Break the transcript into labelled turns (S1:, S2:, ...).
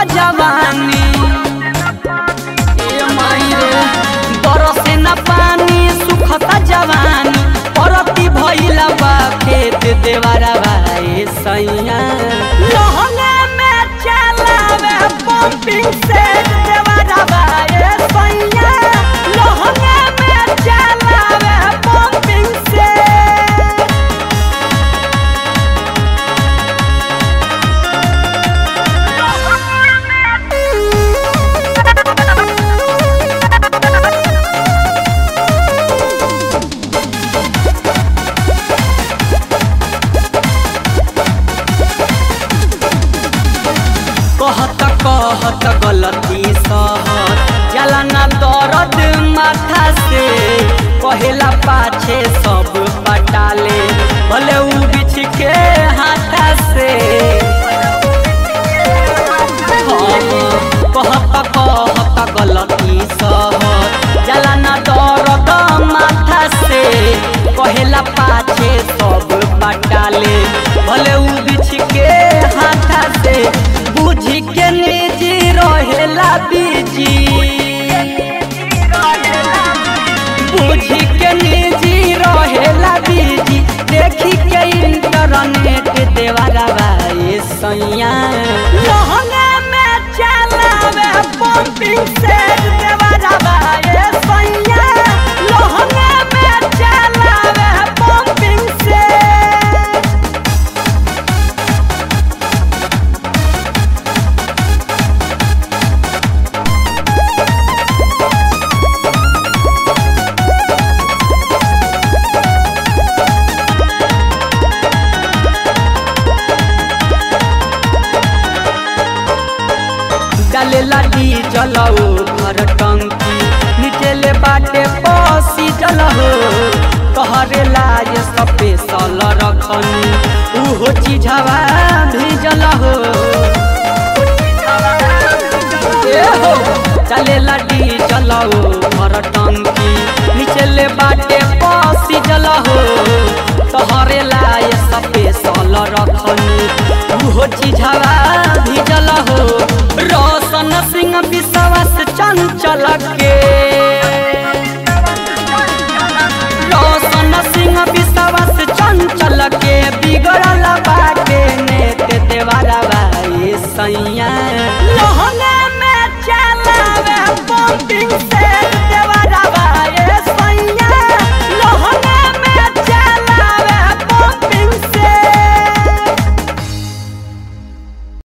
S1: जवानी ए माई रे बरसे न पानी सुखता जवानी परती भइला बा खेत देवारा भाई सैया लहंगा में चलावे पंपिंग सेट देवारा भाई सैया लहंगा में चलावे पंपिंग सेट कहत कहत गलती सहत जला ना दर्द माथा से कहेला पाछे सब पटाले भले उ बिछ के हाथा से हाँ, कहत कहत गलती सहत जला ना दर्द माथा से कहेला पाछे सब पटाले भले उ बिछ के हाथा से बुझी के निजी रहेला बीजी बुझी के निजी रहेला बीजी देखी के इंटरनेट देवारा भाई सैया लहंगा में चलावे पंपिंग सेट देवारा भाई सैया लहंगा में चलावे पंपिंग सेट डालेला डीजल हो घर टंकी नीचे ले बाटे पसी जल हो कहरेला ये स्पेशल रखनी उहो चीजवा भेजल हो ए हो डालेला डीजल हो घर टंकी नीचे ले बाटे पसी जल हो कहरेला ये स्पेशल रखनी उहो चीजवा भेजल हो रोशन सिंह विश्वास चंचल के रोशन सिंह विश्वास चंचल के बिगड़ल बाटे नेत देवारा भाई सैया लहंगा में चलावे पंपिंग से